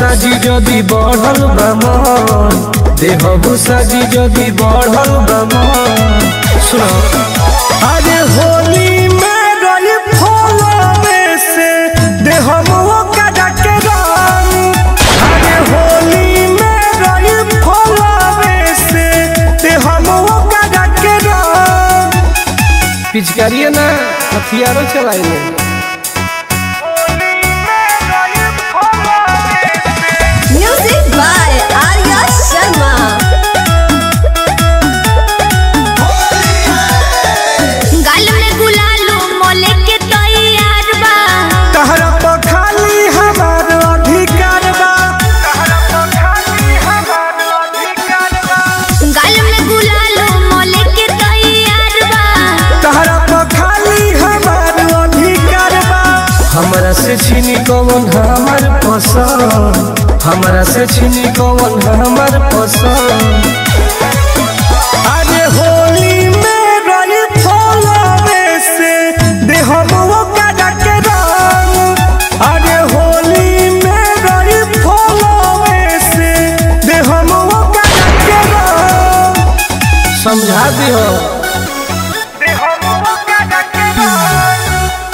साजी जदि बढ़ल बमन देहबू साजी जदि बढ़ल बमन सुनो अरे होली में रही फलवे से देहबू कदा के रंग अरे होली में रही फलवे से देहबू कदा के रंग पिचकारिए ना हथियारों चलाइए Music by Arya Sharma. गाल में गुलालो मोले के तैयार बा तहरा पर खाली हमार अधिकार बा तहरा पर खाली हमार अधिकार बा गाल में गुलालो मोले के तैयार बा तहरा पर खाली हमार अधिकार बा हमरा से छीनी कौन हमर पसंद हमरा से छीनी कौन हमर पसंद अरे होली में रही फलवे से देहबो कदा के रंग अरे होली में रही फलवे से देहबो कदा के रंग समझा दियो देहबो कदा के रंग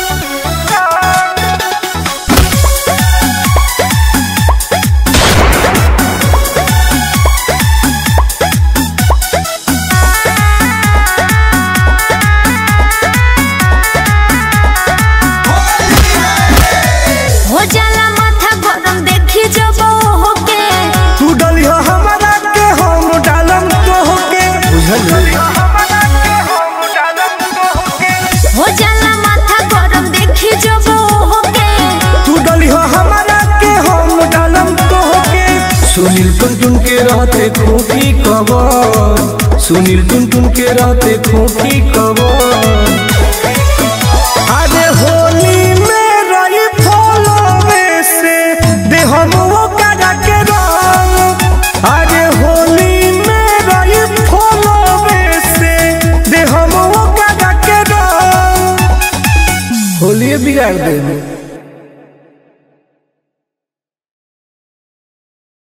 हो जाला माथा गरम देखी जब होके तू डलियो हमारा के हम डालम तो के हो जाला माथा गरम देखी जब होके तू डलियो हमारा के हम डालम तो के सुनील टुन टुन के रहते खोखी कबर सुनील टुन टुन के रहते खोखी कबर अरे होली में रही फलवे से देहमुओ कदा के रंग अरे होली में रही फलवे से देहमुओ कदा के रंग होली बिगाड़ देने